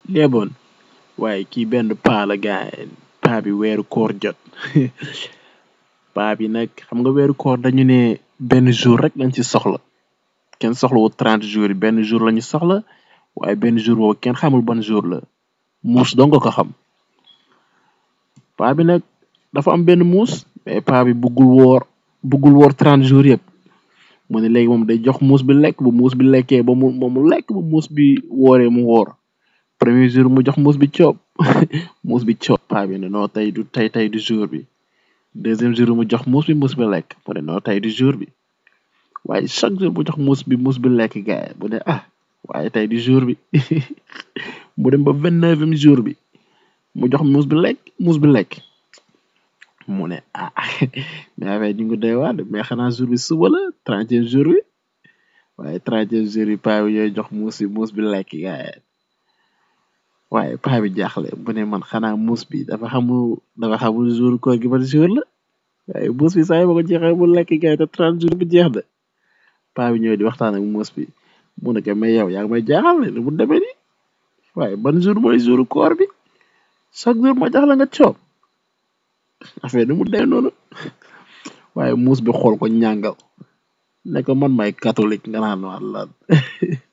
léeboon waaye kii benn paa la gaay paa bi weeru koor jot paa bi nag xam nga weeru koor dañu ne benn jour rek lañ ci soxla kenn soxla wu trente jours yi benn jour lañu soxla waaye benn jour boobu kenn xamul ban jour la muus dong nga ko xam paa bi nag dafa am benn muus mais paa bi buggul woor buggul woor trente jours yëpp mu ne léegi moom day jox muus bi lekk bu muus bi lekkee ba mu moom mu lekk ba muus bi wooree mu woor premier jour mu jox muus bi coob muus bi coob paa bi ne noo tey du tey tey du jour bi deuxième jour mu jox muus bi muus bi lekk mu ne noo tey du jour bi waaye chaque jour mu jox muus bi muus bi lekk gaay mu ne ah waaye tey du jour bi mu dem ba vingt neuvième jour bi mu jox muus bi lekk muus bi lekk mu ne ah mais affaire ñu ngi doy waar de mais xanaa jour bi suba la trentième jour bi waaye trentième jour bi paa bi ñooy jox muus bi muus bi lekk gaay waaye paa bi jaaxle mu ne man xanaa muus bi dafa xamul dafa xamul jour koor gi ban jour la waaye muus bi saa yi ba ko jeexee mu lekk gaay te trente jour bi jeex de paa bi ñëw di waxtaan ak muus bi mu ne ko mais yow yaa ngi may jaaxal ne mu demee nii waaye ban jour mooy jour koor bi chaque jour ma jox la nga coob affaire ni mu demee noonu waaye muus bi xool ko ñàngal ne ko man may catholique nga naan wàllan